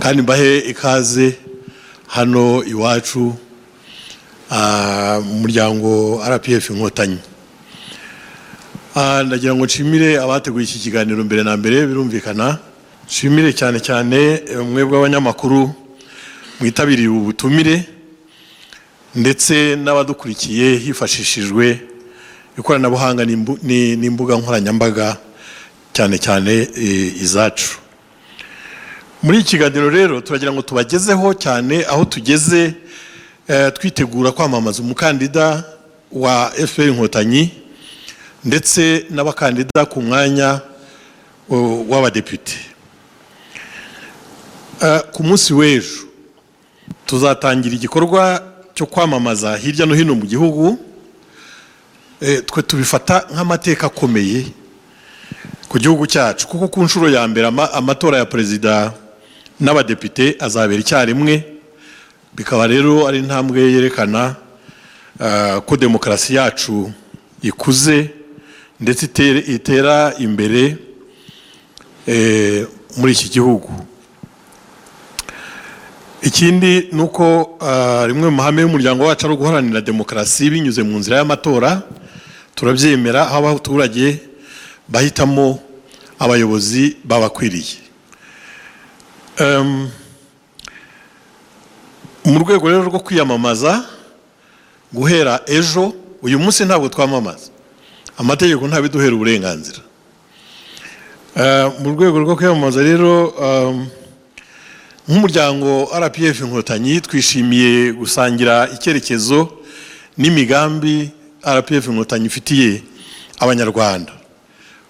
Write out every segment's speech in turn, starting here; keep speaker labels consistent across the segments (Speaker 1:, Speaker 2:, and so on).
Speaker 1: kandi mbahe ikaze hano iwacu ah, mu muryango rpf inkotanyi Ah, ndagira ngo nshimire abateguye iki kiganiro mbere na mbere birumvikana nshimire cyane cyane eh, mwebwe abanyamakuru mwitabiriye ubu butumire ndetse n'abadukurikiye hifashishijwe ikoranabuhanga n'imbu- ni- n'imbuga nkoranyambaga cyane cyane eh, izacu muri iki kiganiro rero turagira ngo tubagezeho cyane aho tugeze eh, twitegura kwamamaza umukandida wa fpr inkotanyi ndetse n'abakandida ku mwanya uh, w'abadepite Uh, ku munsi w'ejo tuzatangira igikorwa cyo kwamamaza hirya no hino mu gihugu Eh, twe tubifata nk'amateka akomeye ku gihugu cyacu kuko ku nshuro ya mbere ama- amatora ya perezida n'abadepite azabera icyarimwe bikaba rero ari intambwe yerekana ah, ko demokarasi yacu ikuze ndetse itere- itera imbere eh, muri iki gihugu ikindi ni uko ah, rimwe mu mahame y'umuryango wacu ari uguharanira demokarasi binyuze mu nzira y'amatora turabyemera aho abaturage bahitamo abayobozi babakwiriye Em, mu rwego rero rwo kwiyamamaza guhera ejo uyu munsi ntabwo twamamaza amategeko ntabiduhera uburenganzira Eh, mu rwego rwo kwiyamamaza rero em, nk'umuryango rpf inkotanyi twishimiye gusangira icyerekezo n'imigambi rpf inkotanyi ifitiye abanyarwanda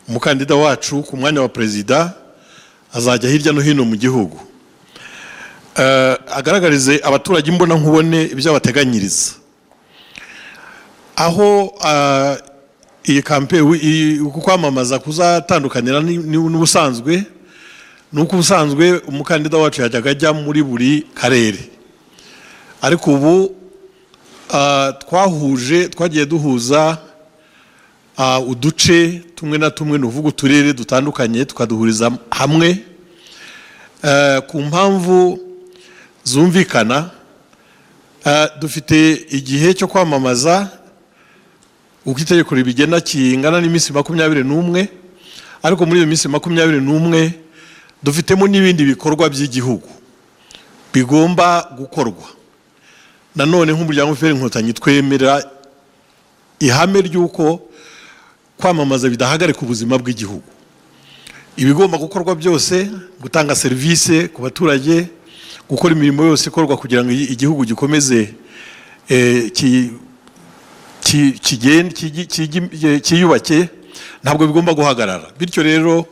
Speaker 1: umukandida wacu ku mwanya wa perezida azajya hirya no hino mu gihugu Eh, agaragarize abaturage imbonankubone ibyo abateganyiriza aho ah, iyi kampe kwamamaza kuzatandukanira ni- ni- n'ubusanzwe ni uko ubusanzwe umukandida wacu yajyaga ajya muri buri karere ariko ubu ah, twahuje twagiye duhuza ah, uduce tumwe na tumwe ni uvuga uturere dutandukanye tukaduhuriza hamwe Eh, ku mpamvu zumvikana ah, dufite igihe cyo kwamamaza uko itegeko ribigena kingana n'iminsi makumyabiri n'umwe ariko muri iyo minsi makumyabiri n'umwe dufitemo n'ibindi bikorwa by'igihugu bigomba gukorwa nanone nk'umuryango fpr inkotanyi twemera ihame ry'uko kwamamaza bidahagarika ubuzima bw'igihugu ibigomba gukorwa byose gutanga serivisi ku baturage gukora imirimo yose ikorwa kugira ngo igihugu gikomeze eh, ki- ki- kigende- kigi- kigi- kiyubake ntabwo bigomba guhagarara bityo rero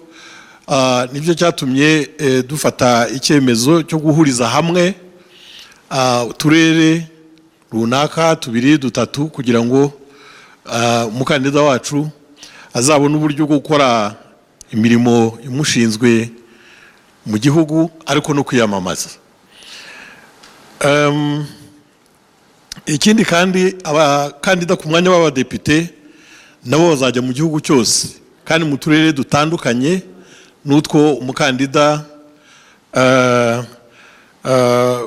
Speaker 1: Ah, nibyo cyatumye eh, dufata icyemezo cyo guhuriza hamwe ah, uturere runaka tubiri dutatu kugira ngo ah, umukandida wacu azabone uburyo bwo gukora imirimo imushinzwe mu gihugu ariko no kwiyamamaza Em, ikindi kandi abakandida ku mwanya w'abadepite nabo bazajya mu gihugu cyose kandi mu turere dutandukanye n'utwo umukandida eh, eh,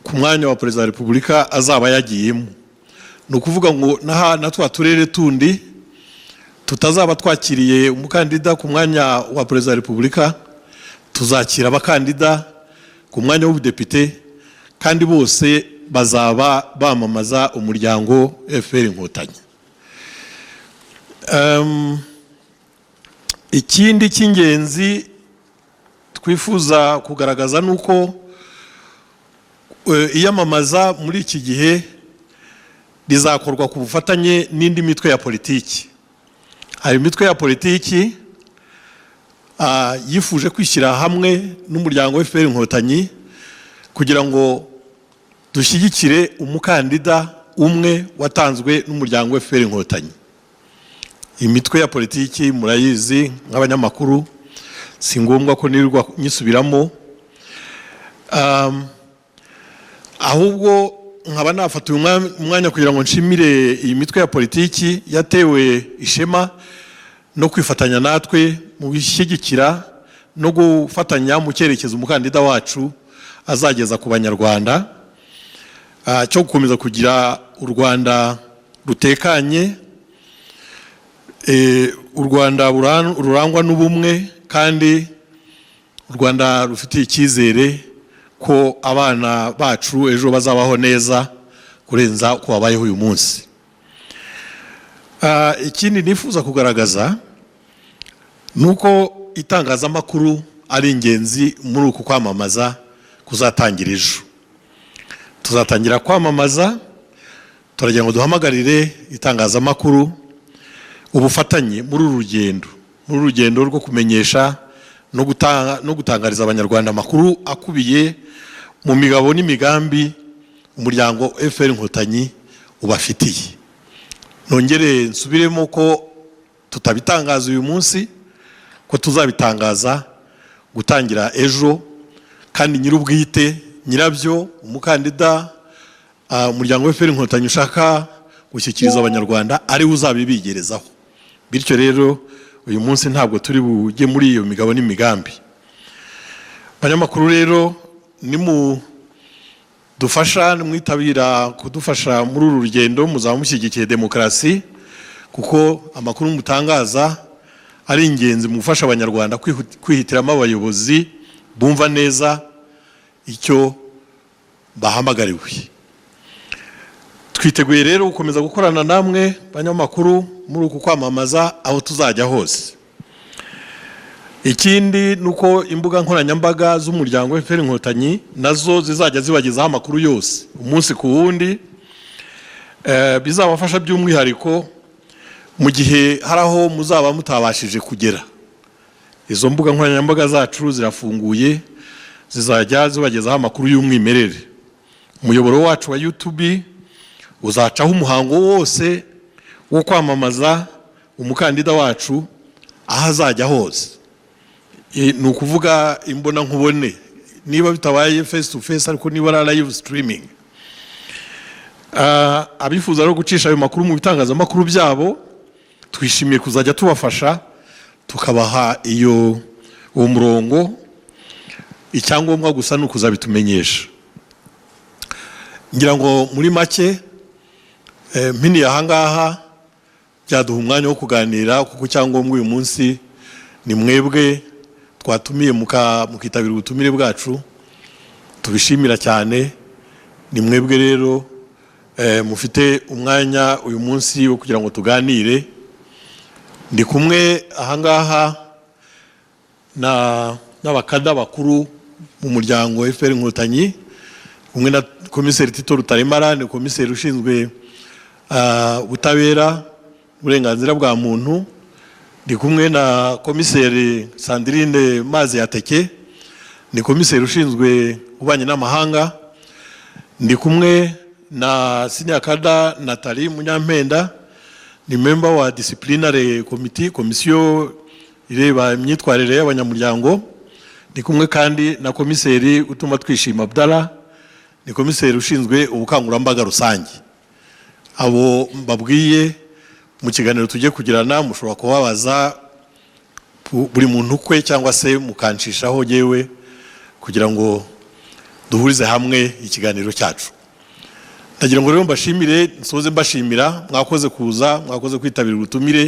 Speaker 1: ku mwanya wa perezida wa repubulika azaba yagiyemo ni ukuvuga ngo n'aha- na twa turere tundi tutazaba twakiriye umukandida ku mwanya wa perezida wa repubulika tuzakira abakandida ku mwanya w'ubudepite kandi bose bazaba bamamaza umuryango fpr inkotanyi Em, ikindi cy'ingenzi twifuza kugaragaza ni uko eh, iyamamaza muri iki gihe rizakorwa ku bufatanye n'indi mitwe ya politiki hari imitwe ya politiki ah, yifuje kwishyira hamwe n'umuryango wa fpr inkotanyi kugira ngo dushyigikire umukandida umwe watanzwe n'umuryango wa fpr inkotanyi imitwe ya politiki murayizi nk'abanyamakuru si ngombwa ko nirirwa nyisubiramo Um, ahubwo nkaba nafata uyu mwa- umwanya kugira ngo nshimire iyi mitwe ya politiki yatewe ishema no kwifatanya natwe mu gushyigikira no gufatanya mu cyerekezo umukandida wacu azageza ku banyarwanda ah, cyo gukomeza kugira u rwanda rutekanye eh, u rwanda buran- rurangwa n'ubumwe kandi u rwanda rufitiye icyizere ko abana bacu ejo bazabaho neza kurenza uko babayeho uyu munsi Ah, ikindi nifuza kugaragaza ni uko itangazamakuru ari ingenzi muri uku kwamamaza kuzatangira ejo tuzatangira kwamamaza turagira ngo duhamagarire itangazamakuru ubufatanye muri uru rugendo muri uru rugendo rwo kumenyesha no gutanga no gutangariza abanyarwanda amakuru akubiye mu migabo n'imigambi umuryango FPR inkotanyi ubafitiye nongere nsubiremo ko tutabitangaza uyu munsi ko tuzabitangaza gutangira ejo kandi nyir'ubwite nyirabyo umukandida ah, umuryango w'efuperi inkotanyi ushaka gushyikiriza abanyarwanda ariwe uzabibigerezaho bityo rero uyu munsi ntabwo turi bujye muri iyo migabo n'imigambi abanyamakuru rero nimu dufasha mwitabira kudufasha muri uru rugendo muzaba mushyigikiye demokarasi kuko amakuru mutangaza ari ingenzi mu gufasha abanyarwanda kwihu- kwihitiramo abayobozi bumva neza icyo bahamagariwe twiteguye rero gukomeza gukorana namwe banyamakuru muri uku kwamamaza aho tuzajya hose ikindi ni uko imbuga nkoranyambaga z'umuryango FPR inkotanyi nazo zizajya zibagezaho amakuru yose umunsi ku wundi Eh, bizabafasha by'umwihariko mu gihe hari aho muzaba mutabashije kugera izo mbuga nkoranyambaga zacu zirafunguye zizajya zibagezaho amakuru y'umwimerere umuyoboro wacu wa YouTube uzacaho umuhango wose wo kwamamaza umukandida wacu aho azajya hose I- ni ukuvuga imbona nkubone niba bitabaye face to face ariko niba ari live streaming Ah, abifuza no gucisha ayo makuru mu bitangazamakuru byabo twishimiye kuzajya tubafasha tukabaha iyo uwo murongo icyangombwa gusa ni ukuzabitumenyesha ngira ngo muri make eh, mpiniye ahangaha byaduha umwanya wo kuganira kuko icyangombwa uyu munsi ni mwebwe twatumiye muka- mukitabira ubutumire bwacu tubishimira cyane ni mwebwe rero eh, mufite umwanya uyu munsi wo kugira ngo tuganire ndi kumwe ahangaha na n'abakada bakuru mu muryango FPR Inkotanyi kumwe na komiseri Tito Rutaremara ni komiseri ushinzwe ah, ubutabera uburenganzira bwa muntu ndi kumwe na komiseri Sandrine Mazi Yateke ni komiseri ushinzwe ububanyi n'amahanga ndi kumwe na Sinyakada Nathalie Munyampenda ni member wa disciplinary committee komisiyo ireba imyitwarire y'abanyamuryango ndi kumwe kandi na komiseri utuma twishima Abdallah ni komiseri ushinzwe ubukangurambaga rusange abo mbabwiye mu kiganiro tujye kugirana mushobora kubabaza bu- buri muntu kwe cyangwa se mukanshishaho yewe kugira ngo duhurize hamwe ikiganiro cyacu ndagira ngo rero mbashimire nsoze mbashimira mwakoze kuza mwakoze kwitabira ubutumire